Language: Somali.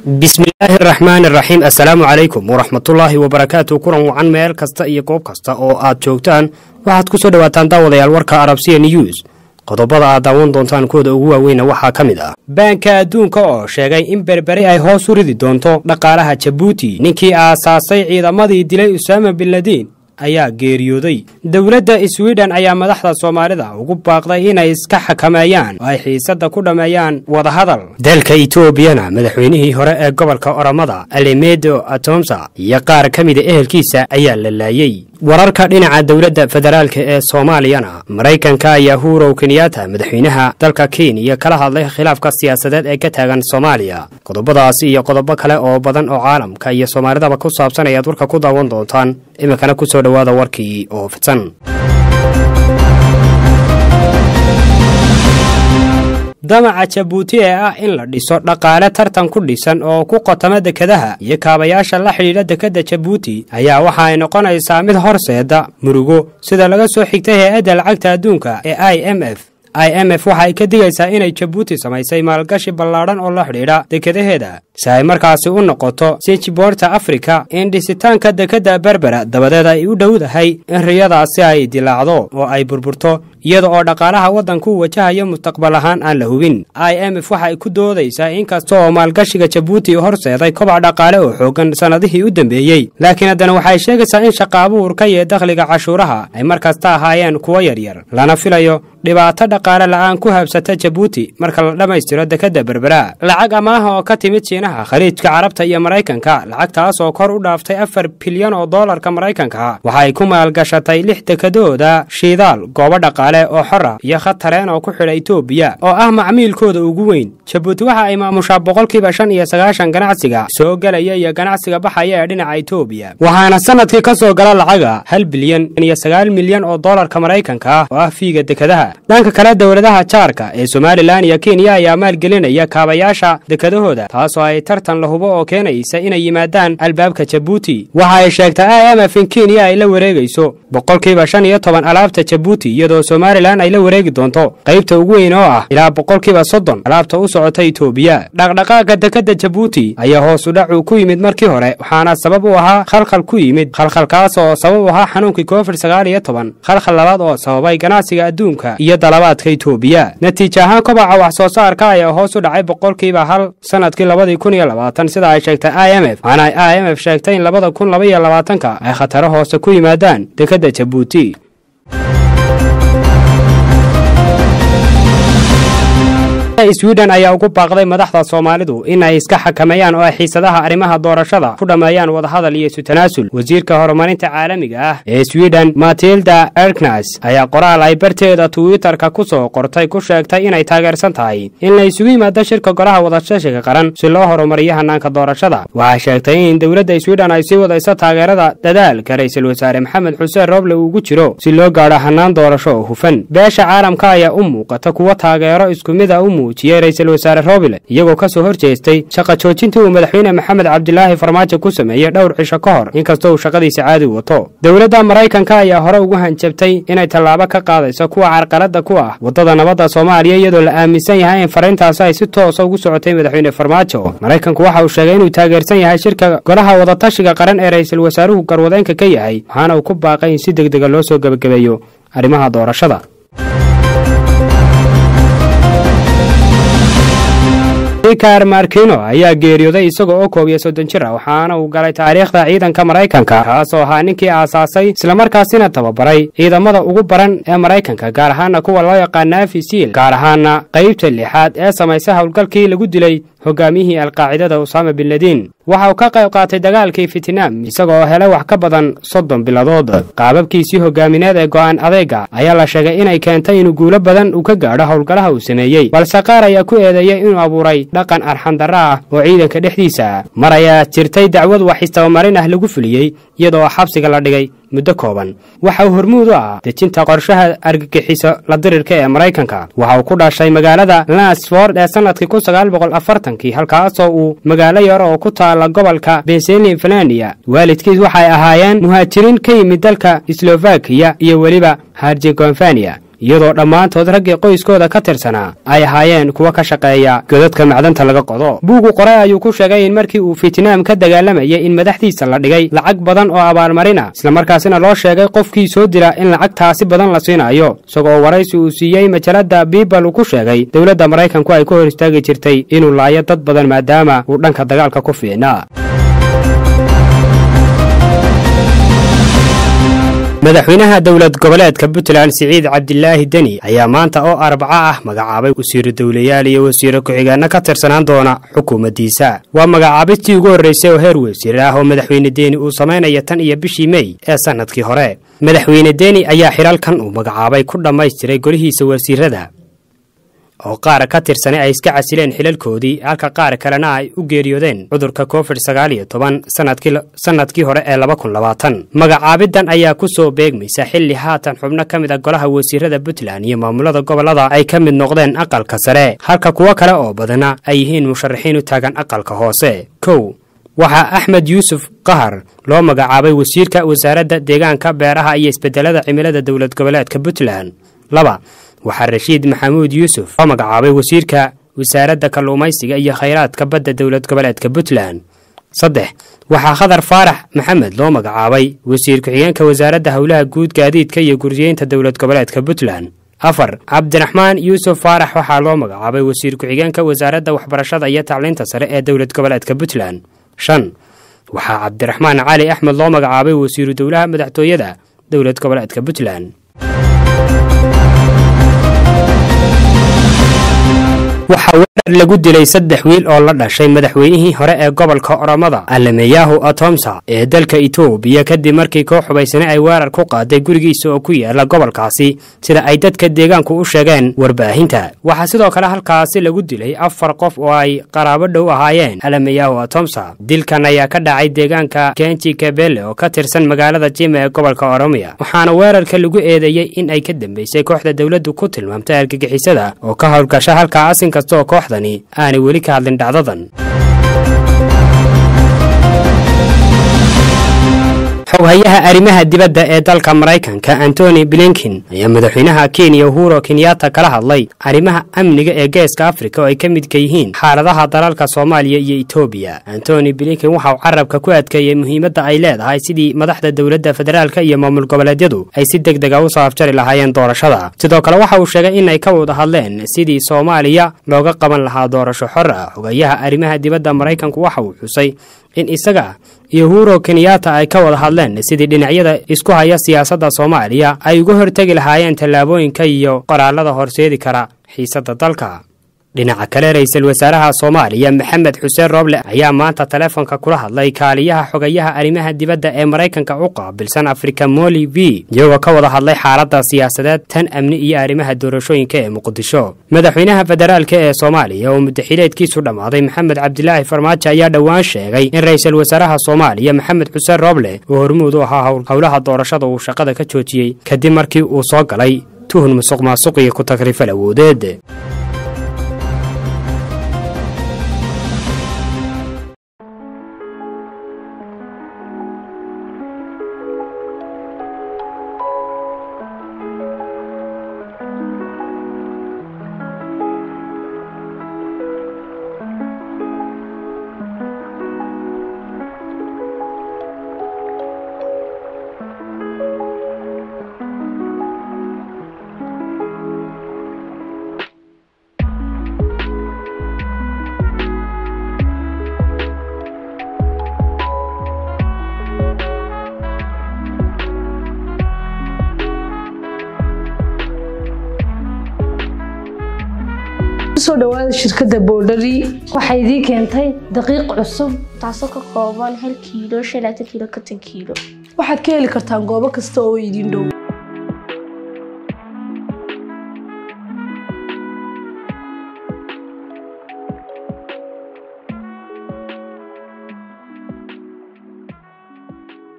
bismillaahi araxmaan araxiim assalaamu calaykum waraxmatullaahi wabarakaatu kulan wacan meel kasta iyo goob kasta oo aad joogtaan waxaad ku soo dhowaataan daawadayaal warka arabsiya news qodobada aad daawan doontaan kuwooda ugu waaweyna waxaa ka mid ah baanka adduunka oo sheegay in berberi ay hoos u ridi doonto dhaqaalaha jabuuti ninkii aasaasay ciidamadii dilay usaama binladiin ayaa geeriyooday dowladda swiden ayaa madaxda soomaalida ugu baaqday inay iska xakameeyaan oo ay xiisadda ku dhammeeyaan wadahadal dalka etoobiyana madaxweynihii hore ee gobolka oromada alimedo atomsa iyo qaar ka mida ehelkiisa ayaa la laayey wararka dhinaca dowladda federaalka ee soomaaliyana maraykanka ayaa hurow kenyaata madaxweynaha dalka kenya kala hadlay khilaafka siyaasadeed ee ka taagan soomaaliya qodobadaasi iyo qodobo kale oo badan oo caalamka iyo soomaalidaba ku saabsan ayaad warka ku daawan doontaan iminkana kusoo dhowaada warkii oo fidsan damaca jabuuti ee ah in la dhiso dhaqaale tartan ku dhisan oo ku qotama dekadaha iyo kaabayaasha la xidhiidha dekadda jabuuti ayaa waxa ay noqonaysaa mid horseeda murugo sida laga soo xigtay hay-adda lacagta adduunka ee i m f i m f waxa ay ka digaysaa inay jabuuti samaysay maalgashi ballaadhan oo la xidhiidha dekadaheeda si ay markaasi u noqoto sijiboorta afrika in dhisitaanka dekadda berbera dabadeed ay u dhowdahay in riyadaasi ay dilaacdo oo ay burburto iyada oo dhaqaalaha waddanku wajahayo mustaqbal ahaan aan la hubin i m f waxa ay ku doodaysaa in kasta oo maalgashiga jabuuti horseeday kobac dhaqaale oo xoogan sannadihii u dambeeyey laakiin haddana waxay sheegaysaa in shaqa abuurka iyo dakhliga cashuuraha ay mar kasta ahaayeen kuwo yaryar lana filayo dhibaato dhaqaale la'aan ku habsata jabuuti marka la dhammaystiro dekadda berbera lacag amaaha oo ka timid shiinaha khaliijka carabta iyo maraykanka lacagtaas oo kor u dhaaftay afar bilyan oo doolarka maraykanka waxa ay ku maalgashatay lix dekadooda shiidaal goobo dhaqaale oo xora iyo khatareen oo ku xidha etoobiya oo ah macmiilkooda ugu weyn jabuuti waxa ay maamushaa boqolkiiba shan iyo sagaashan ganacsiga soo gelaya iyo ganacsiga baxaya ee dhinaca etoobiya waxaana sanadkii ka soo gala lacaga hal bilyan iyo sagaal milyan oo doolarka maraykanka ah oo ah fiiga dekadaha dhanka kale dowladaha jaarka ee somalilan iyo kenya ayaa maalgelinaya kaabayaasha dekadahooda taasoo ay tartan la hubo oo keenaysa inay yimaadaan albaabka jabuuti waxa ay sheegtay i m f in kenya ay la wareegayso boqolkiiba shan iyo toban alaabta jabuuti iyadoo somalilan ay la wareegi doonto qaybta ugu weyn oo ah ilaa boqolkiiba soddon alaabta u socota etoobiya dhaqdhaqaaga dekadda jabuuti ayaa hoos u dhacu ku yimid markii hore waxaana sabab u ahaa khalkhal ku yimid khalkhalkaas oo sabab u ahaa xanuunkii covid sagaal iyo toban khalkhal labaad oo sababay ganacsiga adduunka iyo dalabaadka etoobiya natiija ahaan kobaca wax soo saarka ayaa hoos u dhacay boqolkiiba hal sanadkii labadii kun iyo labaatan sida ay sheegtay i m f waxaana i m f sheegtay in labada kun laba iyo labaatanka ay khataro hoose ku yimaadaan dekadda jabuuti swiden ayaa ugu baaqday madaxda soomaalidu in ay iska xakameeyaan oo ay xiisadaha arrimaha doorashada ku dhammeeyaan wadahadal iyo isu tanaasul wasiirka horumarinta caalamiga ah ee swiden matilda erknas ayaa qoraal ay barteeda twitter-ka ku soo qortay ku sheegtay inay taageersan tahay in la isugu yimaado shirka golaha wadashashiga qaran si loo horumariyo hanaanka doorashada waxay sheegtay in dowladda swiden ay sii wadayso taageerada dadaalka ra-iisul wasaare maxamed xuseen rooble uugu jiro si loo gaadho hanaan doorasho oo hufan beesha caalamka ayaa u muuqata kuwo taageero isku mid a u muujiyey ra-iisul wasaare roobile iyagoo ka soo hor jeestay shaqa joojintii uu madaxweyne maxamed cabdilaahi farmaajo ku sameeyey dhowr cisho ka hor inkastoo uu shaqadiisa caadi wato dowladda maraykanka ayaa hore ugu hanjabtay inay tallaabo ka qaadayso kuwa carqaladda ku ah waddada nabadda soomaaliya iyadoo la aaminsan yahay in fariintaasi ay si toosa ugu socotay madaxweyne farmaajo maraykanku waxa uu sheegay inuu taageersan yahay shirka golaha wadatashiga qaran ee ra-iisul wasaaruhu garwadeenka ka yahay waxaana uu ku baaqay in si deg dega loo soo gebagabeeyo arrimaha doorashada rikar markino ayaa geeriyooday isaga oo koob iyo soddon jir ah waxaana uu galay taariikhda ciidanka maraykanka kaasoo ahaa ninkii aasaasay islamarkaasina tababaray ciidamada ugu baran ee maraykanka gaar ahaana kuwa loo yaqaan naafi siil gaar ahaana qaybta lixaad ee samaysay howlgalkii lagu dilay hogaamiyihii alqaacidada usaama binladiin waxa uu ka qayb qaatay dagaalkii fitnaam isaga oo helay wax ka badan soddon biladood qaababkiisii hogaamineed ee go'aan adeega ayaa la sheegay inay keentay inuu guulo badan uu ka gaadho howlgalaha uu sameeyey balse qaar ayaa ku eedeeyey inuu abuuray dhaqan arxandarro ah oo ciidanka dhexdiisa mar ayaa jirtay dacwad wax istabamarin ah lagu fuliyey iyadoo xabsiga la dhigay muddo kooban waxa uu hormuud u ah dejinta qorshaha argagixiso la dirirka ee maraykanka waxa uu ku dhashay magaalada lansford ee sannadkii kun sagaal boqol afartankii halkaasoo uu magaalo yar oo ku taala gobolka pensilvania waalidkiis waxay ahaayeen muhaajiriin ka yimid dalka slovakiya iyo weliba harjegonfania iyadoo dhammaantood raggii qoyskooda ka tirsanaa ay ahaayeen kuwa ka shaqeeya godadka macdanta laga qodo buugu qoray ayuu ku sheegay in markii uu fietnaam ka dagaalamayay in madaxdiisa la dhigay lacag badan oo abaalmarina islamarkaasina loo sheegay qofkii soo dila in lacagtaasi badan la siinayo isagoo waraysi uu siiyey majalada biibal uu ku sheegay dowladda maraykanku ay ka hor istaagi jirtay inuu laayo dad badan maadaama uu dhanka dagaalka ku fiicnaa madaxweynaha dowlad goboleedka puntland siciid cabdilaahi deni ayaa maanta oo arbaco ah magacaabay wasiiro dowlayaal iyo wasiiro ku-xigeenno ka tirsanaan doona xukuumaddiisa waa magacaabistii ugu horreysay oo heer wasiir ah oo madaxweyne deni uu samaynaya tan iyo bishii mey ee sannadkii hore madaxweyne deni ayaa xidhalkan uu magacaabay ku dhammaystiray golihiisa wasiirada oo qaar ka tirsanay ay iska casileen xilalkoodii halka qaar kalena ay u geeriyoodeen cudurka covid sagaal iyo toban sannadkii hore ee laba kun labaatan magacaabidan ayaa ku soo beegmaysa xilli haatan xubno ka mid a golaha wasiirada puntland iyo maamulada gobollada ay ka mid noqdeen aqalka sare halka kuwo kale oo badana ay yihiin musharaxiin u taagan aqalka hoose kow waxaa axmed yuusuf qahar loo magacaabay wasiirka wasaaradda deegaanka beeraha iyo isbedelada cimilada dowlad goboleedka puntland laba waxaa rashiid maxamuud yuusuf loo magacaabay wasiirka wasaaradda kalluumaysiga iyo khayraadka badda dowlad goboleedka puntland saddex waxaa khadar faarax maxamed loo magacaabay wasiir ku-xigeenka wasaaradda howlaha guud gaadiidka iyo guryeynta dowlad goboleedka puntland afar cabdiraxmaan yuusuf faarax waxaa loo magacaabay wasiir ku-xigeenka wasaaradda waxbarashada iyo tacliinta sare ee dowlad goboleedka puntland shan waxaa cabdiraxmaan cali axmed loo magacaabay wasiiru dowlaha madaxtooyada dowlad goboleedka puntland waxaa weerar lagu dilay saddex wiil oo la dhashay madaxweynihii hore ee gobolka oromada alameyahu atomsa ee dalka itoobiya kadib markii koox xubaysane ay weerar ku qaaday gurigiisa oo ku yaala gobolkaasi sida ay dadka deegaanku u sheegeen warbaahinta waxaa sidoo kale halkaasi lagu dilay afar qof oo ay qaraabo dhow ahaayeen alameyahu atomsa dilkan ayaa ka dhacay deegaanka kenji kabele oo ka tirsan magaalada jima ee gobolka oromiya waxaana weerarka lagu eedeeyey in ay ka dambeysay kooxda dowladdu ku tilmaamtay argagixisada oo ka howlgasha halka asin kastoo kooxdani aanay weli ka hadlin dhacdadan xoghayaha arrimaha dibadda ee dalka maraykanka antony blinkin ayaa madaxweynaha kenya uhuro kenyatta kala hadlay arrimaha amniga ee geeska afrika oo ay ka midka yihiin xaaladaha dalalka soomaaliya iyo etoobiya antony blinkin waxauu carabka ku adkeeyey muhiimadda ay leedahay sidii madaxda dowladda federaalka iyo maamul goboleedyadu ay si deg dega u soo afjari lahaayeen doorashada sidoo kale waxa uu sheegay inay ka wada hadleen sidii soomaaliya looga qaban lahaa doorasho xor ah xogayaha arrimaha dibadda maraykanku waxa uu xusay in isaga iyo uhuro kenyatta ay ka wada hadleen sidii dhinacyada isku haya siyaasadda soomaaliya ay uga hortegi lahaayeen tallaabooyinka iyo qoraallada horseedi kara xiisadda dalka dhinaca kale ra-iisul wasaaraha soomaaliya maxamed xuseen rooble ayaa maanta taleefonka kula hadlay kaaliyaha xogayaha arrimaha dibadda ee maraykanka u qaabilsan afrika moli v iyagoo ka wada hadlay xaaladda siyaasadeed tan amni iyo arrimaha doorashooyinka ee muqdisho madaxweynaha federaalka ee soomaaliya oo muddaxileedkiisu dhammaaday maxamed cabdilaahi farmaajo ayaa dhowaan sheegay in ra-iisul wasaaraha soomaaliya maxamed xuseen rooble oo hormuud u ahaa howlaha doorashada uu shaqada ka joojiyey kadib markii uu soo galay tuhun musuq maasuq iyo ku takrifal awoodeed kusoo dhawaada shirkadda boodhari waxay idii keentay daqiiq cusub taasoo ka kooban hal kiilo shan laatan kiilo konton kiilo waxaad ka heli kartaan goobo kasta oo idin dhow